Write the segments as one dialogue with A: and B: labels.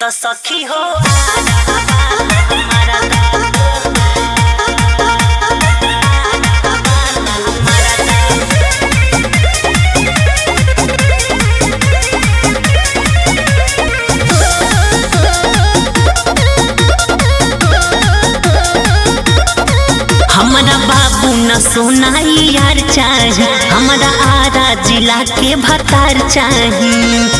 A: तो सखी हो हमारा हमारा बाबू न सोनाई यार चाही हमारा आरा जिला के भतार चाही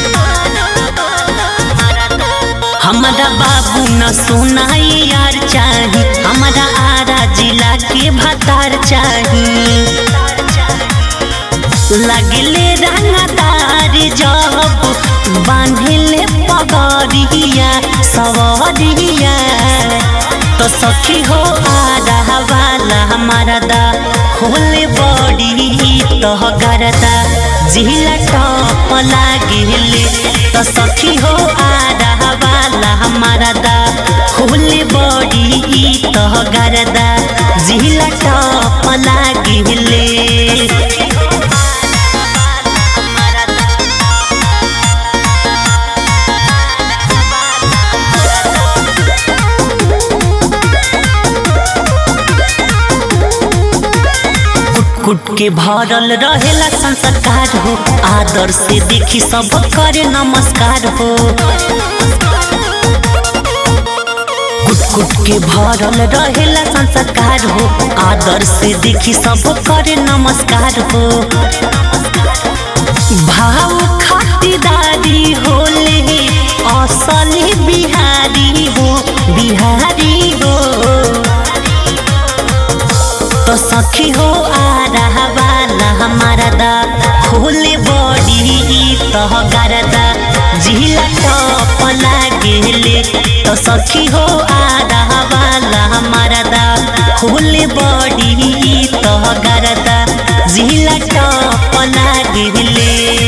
A: हमारा बाबू न सोनाई यार चाही हमारा आरा जिला के भतार चाही लगले रंगदार जब बांधले पगड़िया सवरिया तो सखी हो आधा वाला हमारा दा होले बड़ी तो गरदा जिला टॉप लागिले तो सखी हो आधा वाला हमारा दा होले बड़ी तो गरदा जिला टॉप लागिले कुट के भरल रहेला संस्कार हो आदर से देखी सब करे नमस्कार हो कुट कुट के भरल रहेला संस्कार हो आदर से देखी सब करे नमस्कार हो भाव खातिरदारी होले असली बिहारी हो बिहारी हो तो सखी हो आ रहा वाला हमारा दा खोले बॉडी तो गरदा जिला टॉप लागेले तो सखी हो आ रहा वाला हमारा दा खोले बॉडी तो गरदा जिला टॉप लागेले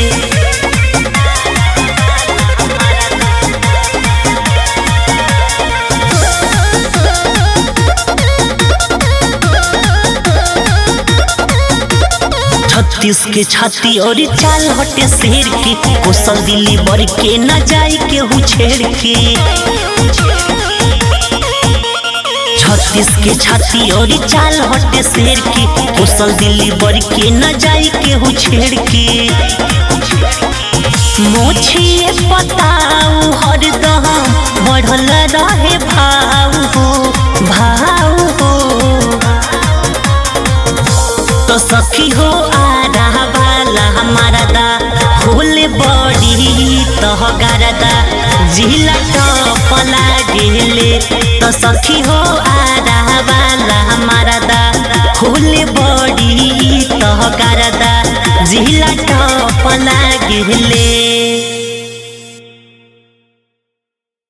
A: छत्तीस के छाती और चाल हटे शेर के कोसल दिल्ली बर के न जाई के हु छेड़ के छत्तीस के छाती और चाल हटे शेर के कोसल दिल्ली बर के न जाई के हु छेड़ के मोछिए पताऊ हरदम बढ़ल रहे भाव हो भाव हो तो सखी हो आ रहा वाला हमारा दा होले बड़ी तो गरदा जिला टॉप लागेले तो सखी हो आ रहा वाला हमारा दा होले बड़ी तो गरदा जिला टॉप लागेले